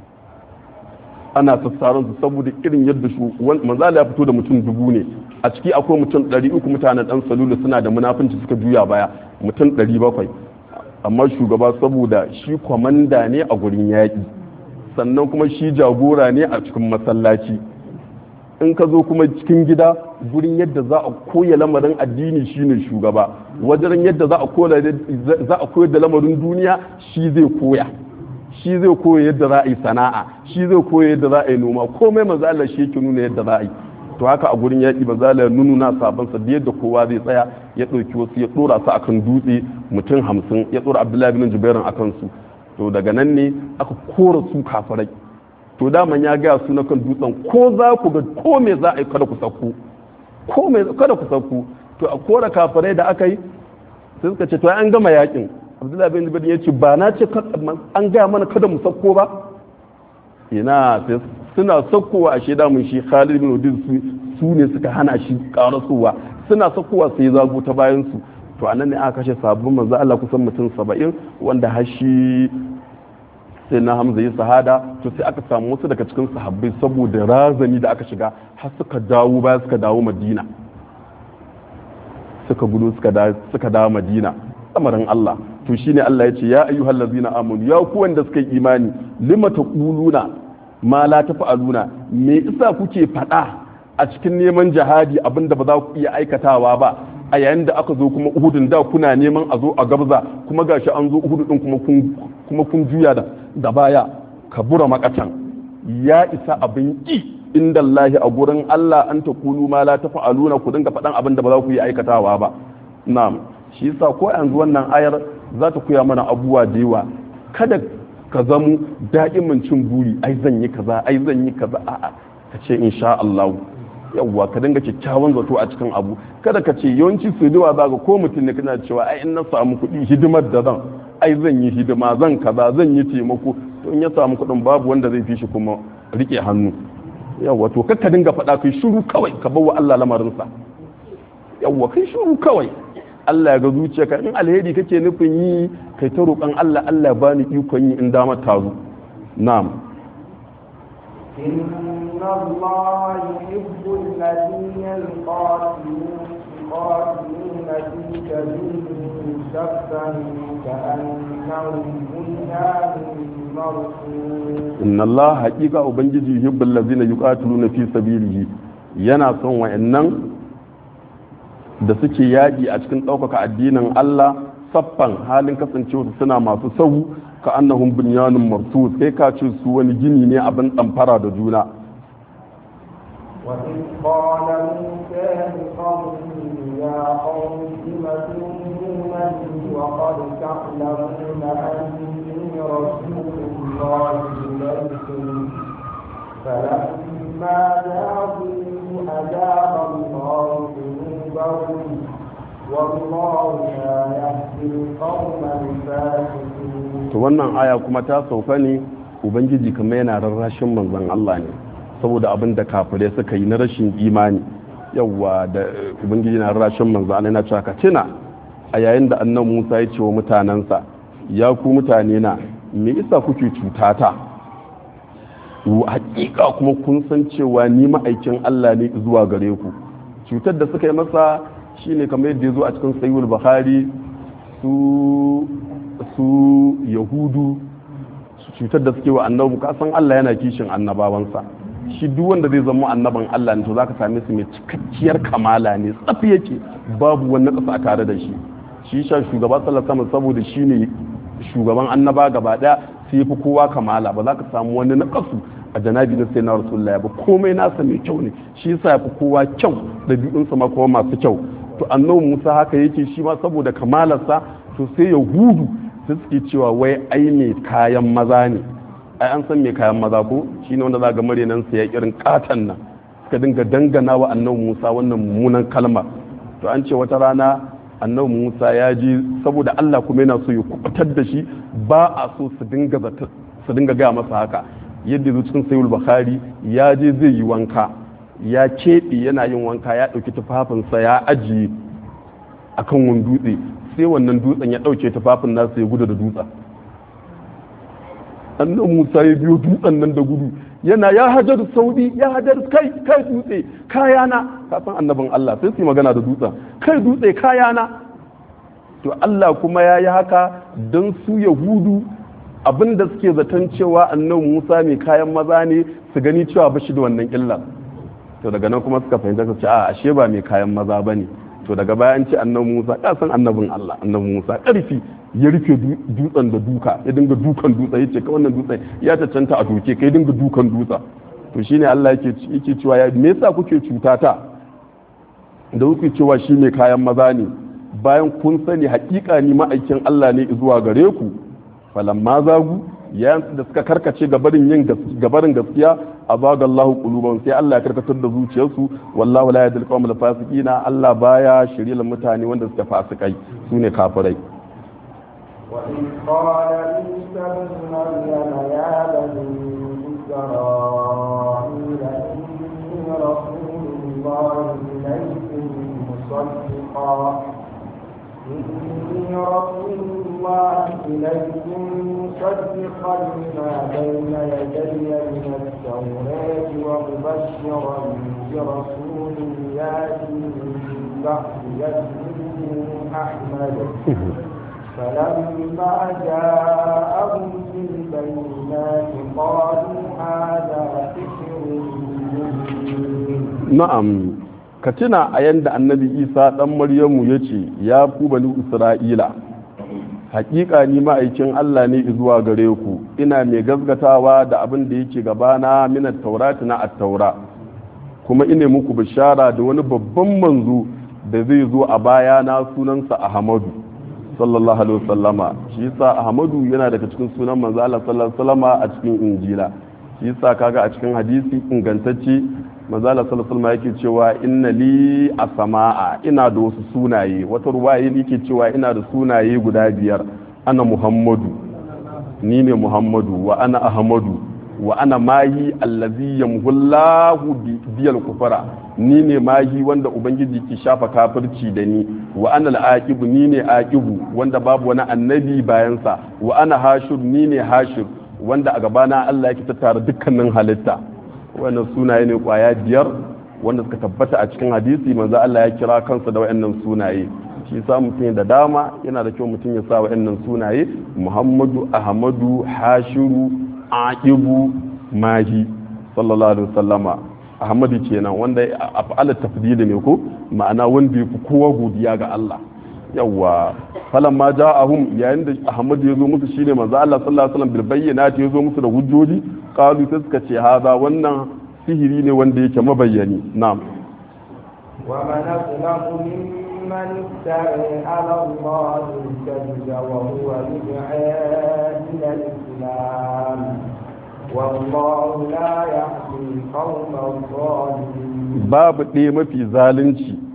ana sassaron su saboda irin yadda su manzala ya fito da mutum dubu ne a ciki akwai mutum 300 mutanen dan salulu suna da munafunci suka juya baya mutum 700 amma shugaba saboda shi kwamanda ne a gurin yaƙi sannan kuma shi jagora ne a cikin masallaci in ka zo kuma cikin gida gurin yadda za a koya lamarin addini shine shugaba wajen yadda za a koyar da lamarin duniya shi zai koya shi zai koya yadda za a yi sana'a shi zai koya yadda za a yi noma komai manzo Allah shi yake nuna yadda za a yi to haka a gurin yaƙi manzo Allah ya nuna sabon sa da yadda kowa zai tsaya ya ɗauki wasu ya ɗora su akan dutse mutum hamsin ya ɗora Abdullahi bin Jubairin akan su to daga nan ne aka kora su kafirai to daman ya gaya su na kan dutsen ko za ku ga ko me za a yi kada ku sauko ko me kada ku sauko to a kora kafirai da aka yi sai suka ce to an gama yakin abdullahi bin zubair ya ce ba na ce an gaya mana kada mu sauko ba ina sai suna saukowa a shaida mun shi Khalid bin Udin su ne suka hana shi karasowa suna saukowa sai zago ta bayan su to anan ne aka kashe sabbin manzo Allah kusan mutum 70 wanda har shi sai na hamza yi sahada to sai aka samu wasu daga cikin sahabbai saboda razani da aka shiga har suka dawo baya suka dawo madina suka gudu suka dawo madina samarin Allah to shine Allah ya ce ya ayyuhal ladzina amanu ya ku wanda suka yi imani lima taquluna ma la tafa'aluna me isa kuke fada a cikin neman jihadi abinda ba za ku iya aikatawa ba a yayin da aka zo kuma uhudun da kuna neman a zo a gabza kuma gashi an zo uhudu din kuma kun kuma kun juya da da baya kabura makatan ya isa abin ki inda Allah a gurin Allah an ta kulu ma la tafa'aluna ku dinga faɗan abin da ba za ku yi aikatawa ba na'am shi yasa ko yanzu wannan ayar za ta koya mana abubuwa da yawa kada ka zamu da'imin cin buri ai zan yi kaza ai zan yi kaza a'a ka ce insha Allah yawwa ka dinga kyakkyawan zato a cikin abu kada ka ce yawanci su da za ga ko mutum ne kana cewa ai in na samu kuɗi hidimar da zan ai zan yi hidima zan kaza zan yi taimako to in ya samu kuɗin babu wanda zai fi shi kuma rike hannu yawwa to ka dinga faɗa kai shiru kawai ka bawa Allah lamarinsa yawwa kai shiru kawai Allah ya ga zuciyarka in alheri kake nufin yi kai ta roƙon Allah Allah ya bani ikon yi in damar ta zo na'am إن الله يحب الذين يقاتلون يقاتلون في سبيله صفا كأنهم بنيان مرصوص inna Allah haƙiƙa ubangiji yuhibbul ladzina yuqatiluna fi sabilihi yana son wa'annan da suke yaƙi a cikin ɗaukaka addinin Allah saffan halin kasancewa suna masu sahu ka annahum bunyanun marsus kai ka ce su wani gini ne abin ɗamfara da juna وإذ قال موسى لقومه يا قوم لم تؤمنونني وقد تعلمون أني رسول الله إليكم فلما جاءوا أجاب الله قلوبهم والله القوم الفاسقين to wannan aya kuma ta sauka ne ubangiji kuma yana rarrashin manzon Allah ne saboda abin da kafirai suka yi na rashin imani yawwa da ubangiji na rarrashin manzon Allah yana cewa ka tuna a yayin da annan Musa ya ce wa mutanensa ya ku mutane na me isa kuke cutata hakika kuma kun san cewa ni ma'aikin Allah ne zuwa gare ku cutar da suka yi masa shine kamar yadda ya zo a cikin sayyul bukhari su su yahudu su cutar da suke wa annabi ka san Allah yana kishin annabawansa shi duk wanda zai zama annaban Allah ne to zaka same su mai cikakkiyar kamala ne tsafi yake babu wani kasa a tare da shi shi sha shugaba sallallahu alaihi wasallam saboda shine shugaban annaba gaba daya sai fi kowa kamala ba za ka samu wani nakasu a janabi na sai na rasulullah ba komai nasa mai kyau ne shi yasa ya fi kowa kyau da biyunsa ma kuma masu kyau to annabi Musa haka yake shi ma saboda kamalarsa to sai yahudu sai suke cewa wai ai mai kayan maza ne ai an san mai kayan maza ko shine wanda za ga marenan sa ya irin katan nan suka dinga dangana wa annabi Musa wannan mummunan kalma to an ce wata rana annabi Musa ya ji saboda Allah kuma yana so ya kubutar da shi ba a so su dinga su dinga gaya masa haka yadda zo cikin sayul bukhari ya je zai yi wanka ya keɓe yana yin wanka ya ɗauki tufafinsa ya ajiye akan wani dutse sai wannan dutsen ya ɗauke tufafin nasa ya gudu da dutsen annabi Musa ya biyo dutsen nan da gudu yana ya hajar saudi ya hajar kai kai dutse kayana ka san annabin Allah sai su yi magana da dutsen kai dutse kayana to Allah kuma ya yi haka don su yahudu abinda suke zaton cewa annabi Musa mai kayan maza ne su gani cewa ba shi da wannan illa to daga nan kuma suka fahimta su ce a ashe ba mai kayan maza bane to daga bayan ce annabi Musa ya san annabin Allah annabi Musa karfi ya rufe dutsen da duka ya dinga dukan dutsen yace ka wannan dutsen ya cancanta a doke kai dinga dukan dutsen to shine Allah yake yake cewa ya me yasa kuke cutata da kuke cewa shi ne kayan maza ne bayan kun sani hakika ni ma'aikin Allah ne zuwa gare ku falamma zagu yayin da suka karkace gabarin yin gabarin gaskiya azagallahu quluban sai Allah ya karkatar da zuciyarsu wallahu la yahdil qawmal fasiqina Allah baya shirye mutane wanda suka fasikai sune kafirai وإذ قال عيسى ابن مريم يا بني إسرائيل إني رسول الله إليكم مصدقا إني رسول الله إليكم مصدقا لما بين يدي من التوراة ومبشرا برسول يأتي من بعد اسمه أحمد فلما جاءهم بالبينات قالوا هذا سحر مبين na'am ka tuna a yanda annabi isa dan maryamu ya ce ya ku bani isra'ila hakika ni ma'aikin allah ne zuwa gare ku ina mai gazgatawa da abin da yake gabana minat taurati na attaura kuma ina muku bishara da wani babban manzo da zai zo a baya na sunansa ahmadu sallallahu alaihi wasallama shi yasa ahmadu yana daga cikin sunan manzo Allah sallallahu alaihi wasallama a cikin injila shi yasa kaga a cikin hadisi ingantacce manzo Allah sallallahu alaihi wasallama yake cewa inna li asma'a ina da wasu sunaye wata ruwaya yake cewa ina da sunaye guda biyar ana muhammadu ni ne muhammadu wa ana ahmadu wa ana mahi allazi yamhullahu biyal kufara ni ne mahi wanda ubangiji ke shafa kafirci da ni wa ana al'aqibu ni ne aqibu wanda babu wani annabi bayansa wa ana hashir ni ne hashir wanda a gabana Allah yake tattara dukkanin halitta wannan sunaye ne kwaya biyar wanda suka tabbata a cikin hadisi manzo Allah ya kira kansa da wayannan sunaye shi sa mutum da dama yana da kyau mutum ya sa wayannan sunaye Muhammadu Ahmadu Hashiru aqibu mahi sallallahu alaihi wasallama ahmadu kenan wanda af'ala tafdili ne ko ma'ana wanda yafi kowa godiya ga Allah yawa falan ma ja'ahum yayin da ahmadu ya zo musu shine manzo Allah sallallahu alaihi wasallam bil bayyinati ya zo musu da hujjoji qalu sai suka ce haza wannan sihiri ne wanda yake mabayyani na'am ومن أظلم ممن افترى على الله الكذب وهو يدعى إلى الإسلام والله لا يهدي القوم الظالمين babu ɗaya mafi zalunci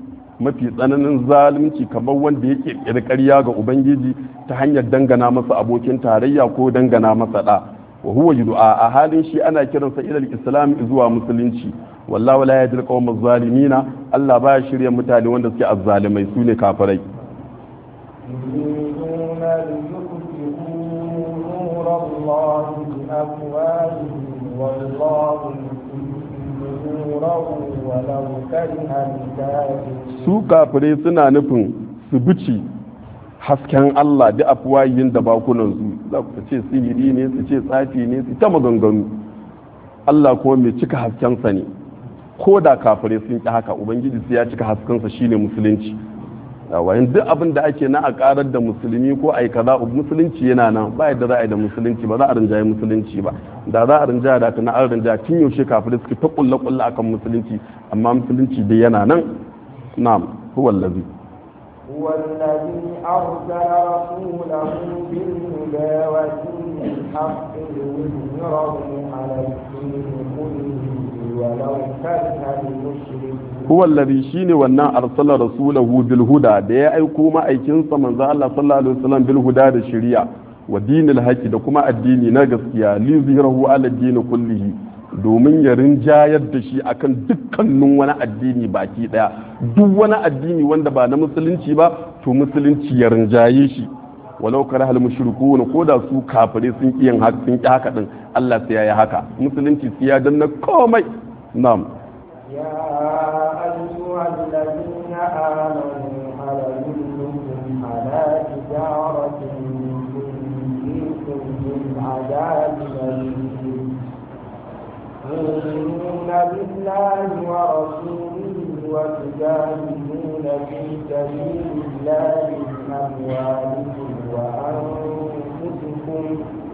mafi tsananin zalunci kamar wanda ya kirkiri ƙarya ga ubangiji ta hanyar dangana masa abokin tarayya ko dangana masa da wa huwa yud'a a halin shi ana kiransa ila islam zuwa musulunci wallahu la yajil qawmaz zalimina Allah baya shirya mutane wanda suke azzalimai sune kafirai يريدون ليطفئوا نور الله بأفواههم والله يتم نوره ولو كره الكافرون su kafirai suna nufin su bici hasken Allah da afuwayin da bakunansu za ku ce sihiri ne su ce tsafi ne su ta maganganu Allah kuma mai cika haskensa ne ko da kafirai sun ƙi haka ubangiji sai ya cika haskensa shine musulunci yawayin duk abin da ake na a karar da musulmi ko a yi kaza musulunci yana nan ba yadda za a yi da musulunci ba za a rinjaye musulunci ba da za a rinjaya da na an rinjaya tun yaushe kafirai suke ta kulle kulle akan musulunci amma musulunci dai yana nan na'am huwa allazi هو الذي أرسل رسوله بالهدى ودين الحق ليظهره على الدين كله ولو كره المشركون huwa allazi shine wannan arsala rasulahu bil huda da ya aiko ma'aikinsa manzo Allah sallallahu alaihi wasallam bil huda da shari'a wa dinil haqi da kuma addini na gaskiya li zihrahu ala din kullihi domin ya rinjayar da shi akan dukkanin wani addini baki daya duk wani addini wanda ba na musulunci ba to musulunci ya rinjaye shi walau kare hal mushrikun ko da su kafire sun ki yin haka sun ki haka din Allah sai ya yi haka musulunci sai ya danna komai na'am يا أيها الذين آمنوا هل أدلكم على تجارة تنجيكم من عذاب أليم تؤمنون بالله ورسوله وتجاهدون في سبيل الله بأموالكم وأنفسكم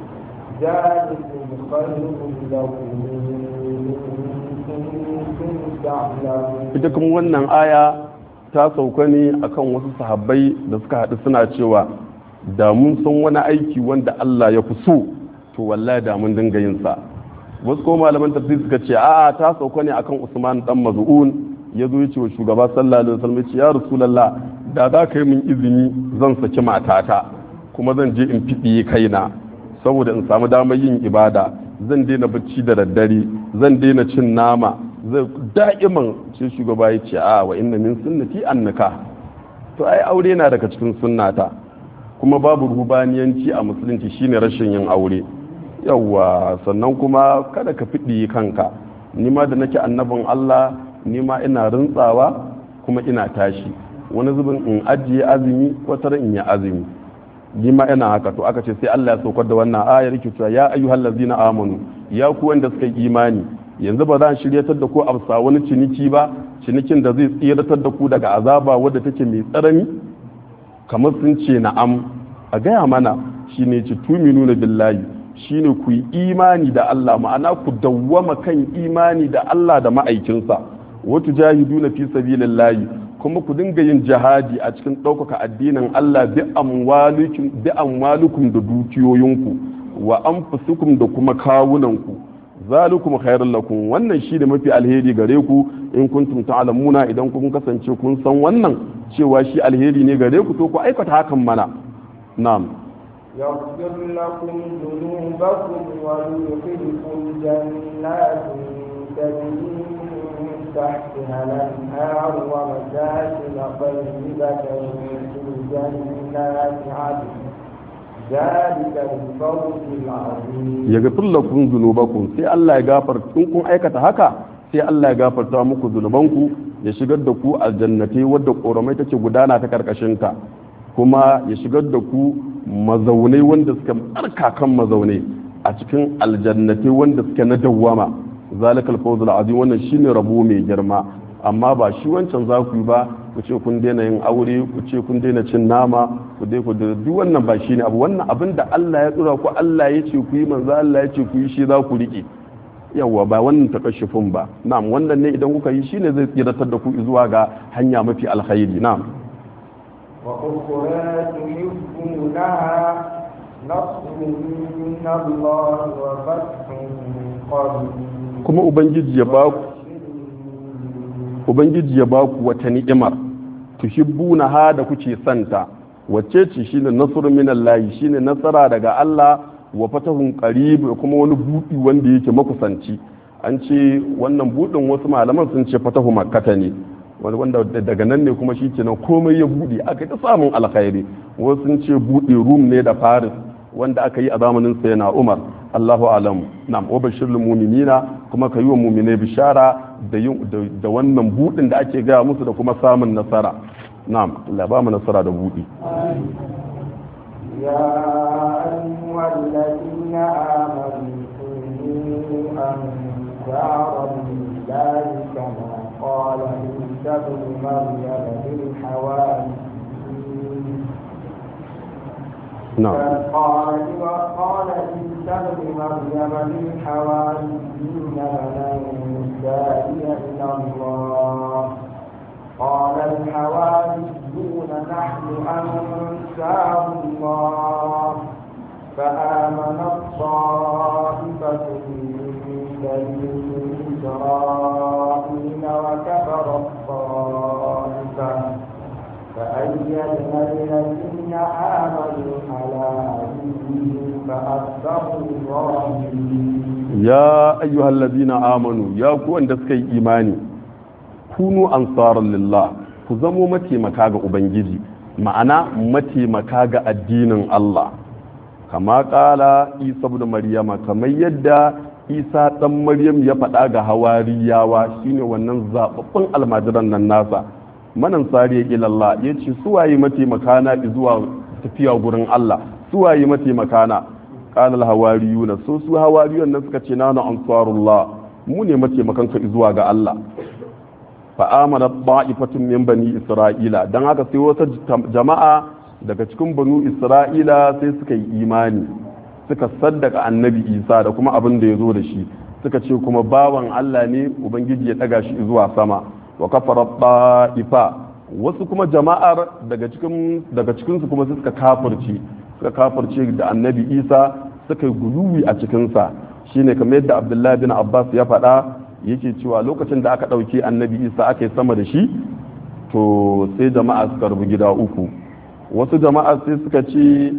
ذلكم خير لكم إن كنتم تعلمون ita kuma wannan aya ta sauka ne akan wasu sahabbai da suka haɗu suna cewa da mun san wani aiki wanda Allah ya fi so to wallahi da mun dinga yin sa wasu ko malaman tafsir suka ce a'a ta sauka ne akan Usman dan Maz'un ya zo ya ce wa shugaba sallallahu alaihi wasallam ya ce ya rasulullah da za ka yi min izini zan saki matata kuma zan je in fiɗiye kaina saboda in samu damar yin ibada zan daina bacci da daddare zan daina cin nama zai da'iman sai shugaba ya ce a wa inna min sunnati annaka to ai aure na daga cikin sunnata kuma babu rubaniyanci a musulunci shine rashin yin aure yawwa sannan kuma kada ka fiɗi kanka ni ma da nake annabin Allah ni ma ina rintsawa kuma ina tashi wani zubin in ajiye azumi wata in yi azumi ni ma ina haka to aka ce sai Allah ya saukar da wannan ayar yake cewa ya ayyuhal ladzina amanu ya ku wanda suka yi imani yanzu ba za a shiryatar da ku a wani ciniki ba cinikin da zai tsiratar da ku daga azaba wadda take mai tsarami kamar sun ce na'am a gaya mana shine ci tuminu na billahi shine ku yi imani da Allah ma'ana ku dawwama kan imani da Allah da ma'aikinsa watu jahiduna fi sabilillahi kuma ku dinga yin jihadi a cikin ɗaukaka addinin Allah bi amwalukum da dukiyoyinku wa anfusukum da kuma kawunanku zalikum khairul lakum wannan shi da mafi alheri gare ku in kuntum ta'lamuna idan kun kasance kun san wannan cewa shi alheri ne gare ku to ku aikata hakan mana na'am يغفر لكم ذنوبكم ويدخلكم جنات تجري من تحتها الأنهار ومساكن طيبة في جنات عدن ذلك الفوز العظيم yaghfir lakum dhunubakum sai Allah ya gafarta in kun aikata haka sai Allah ya gafarta muku zunubanku ya shigar da ku aljannatai wadda koramai take gudana ta karkashin ta kuma ya shigar da ku mazaunai wanda suka tsarkakan mazaunai a cikin aljannatai wanda suke na dawwama zalikal fawzul azim wannan shine rabo mai girma amma ba shi wancan za ku yi ba ku ce kun daina yin aure ku ce kun daina cin nama ku dai ku duk wannan ba shine abu wannan abin da Allah ya tsura ku Allah ya ce ku yi manzo Allah ya ce ku yi shi za ku rike yawa ba wannan takashufin ba na'am wannan ne idan kuka yi shine zai tsiratar da ku zuwa ga hanya mafi alkhairi na'am وأخرى تحبونها نصر من الله وفتح قريب kuma ubangiji ya ba ku ubangiji ya ba ku wata ni'imar tuhibbuna ha da kuke santa wacce ce shine nasrun minallahi shine nasara daga Allah wa fatahun qarib kuma wani budi wanda yake makusanci an ce wannan budin wasu malaman sun ce fatahu makkata ne wanda daga nan ne kuma shikenan komai ya bude aka ta samun alkhairi wasu sun ce bude rum ne da faris wanda aka yi a zamanin sayyidina umar Allahu alam na'am wa bashirul mu'minina kuma ka yi wa mu'minai bishara da da wannan budin da ake gaya musu da kuma samun nasara na'am Allah ba mu nasara da budi يا أيها الذين آمنوا كونوا أنصارا لله كما قال عيسى ابن مريم للحواريين نعم قال وقال عيسى ابن مريم للحواريين من أنصاري إلى الله قال الحواريون نحن أنصار الله فآمنت طائفة من بني إسرائيل وكفرت طائفة فأيدنا الذين آمنوا على عدوهم فأصبحوا ظاهرين ya ayyuhal ladina amanu ya ku wanda suka yi imani kunu ansaran lillah ku zamo mataimaka ga ubangiji ma'ana mataimaka ga addinin Allah kama kala isa ibn maryama kamar yadda isa dan maryam ya faɗa ga hawariyawa shine wannan zababbun almajiran nan nasa manan sariya ilallah ya ce suwaye mataimaka na zuwa tafiya gurin Allah suwaye mataimaka na qala al-hawariyuna so su hawariyun nan suka ce nanu ansarullah mu ne mataimakan ka zuwa ga Allah fa amana ba'ifatun min bani isra'ila dan haka sai wata jama'a daga cikin banu isra'ila sai suka yi imani suka saddaka annabi isa da kuma abin da ya zo da shi suka ce kuma bawan Allah ne ubangiji ya daga shi zuwa sama wa kafara ba'ifa wasu kuma jama'ar daga cikin daga cikin su kuma suka kafirce suka kafirce da annabi isa suka yi guluwi a cikinsa shine kamar yadda abdullahi bin abbas ya faɗa yake cewa lokacin da aka ɗauki annabi isa aka yi sama da shi to sai jama'a suka rubu gida uku wasu jama'a sai suka ce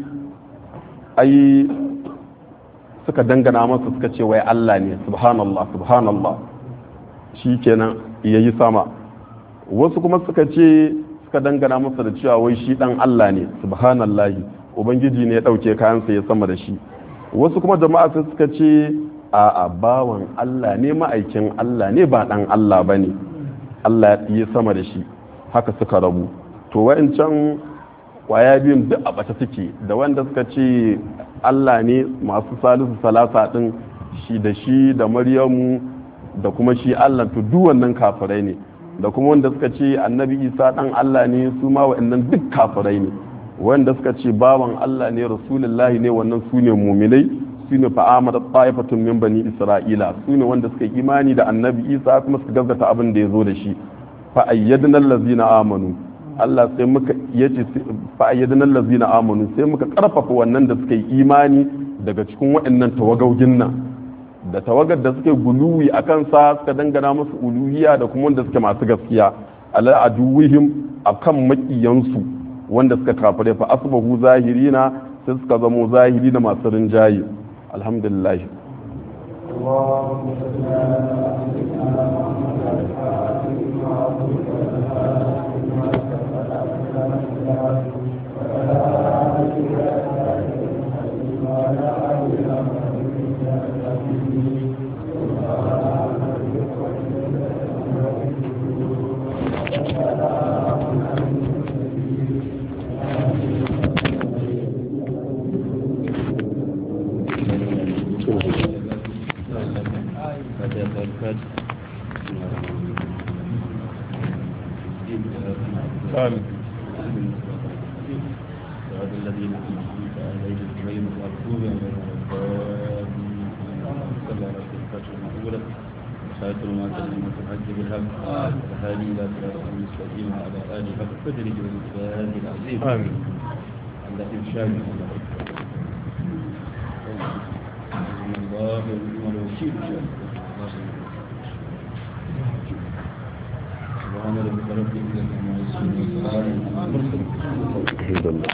ai suka dangana masa suka ce wai allah ne subhanallah subhanallah shi kenan ya yi sama wasu kuma suka ce suka dangana masa da cewa wai shi dan allah ne subhanallahi ubangiji ne ya ɗauke kayansa ya sama da shi wasu kuma jama'a sai suka ce a a bawan Allah ne ma'aikin Allah ne ba dan Allah ba ne Allah ya sama da shi haka suka rabu to wa'ancan kwaya biyun duk a bata suke da wanda suka ce Allah ne masu salisu salasa din shi da shi da maryamu da kuma shi Allah to duk wannan kafirai ne da kuma wanda suka ce annabi isa dan Allah ne su ma wa'annan duk kafirai ne wanda suka ce bawan Allah ne rasulullahi ne wannan su ne muminai su ne fa'amar ta'ifatun min bani isra'ila su ne wanda suka yi imani da annabi isa kuma suka gaskata abin da ya zo da shi fa'ayyadna allazina amanu Allah sai muka yace fa'ayyadna allazina amanu sai muka karfafa wannan da suka yi imani daga cikin waɗannan tawagogin nan da tawagar da suke guluwi a kansa suka dangana musu uluhiya da kuma wanda suke masu gaskiya ala aduwihim akan makiyansu wanda suka kafare fa asbahu zahirina sai suka zamo zahiri da masu rinjaye alhamdulillah آمين صراط الذين أنعمت عليهم غير المغضوب عليهم ولا الضالين صلى على الفاتحة الأولى خاتم ما كلمة الحج بالحق وهذه إلى صراط المستقيم وعلى آله حق قدره والمجاهد العظيم آمين. عند إرشاد الله الله ونعم الوكيل إن شاء الله سبحان ربك رب العزة عما يصفون وسلام alhamdulillah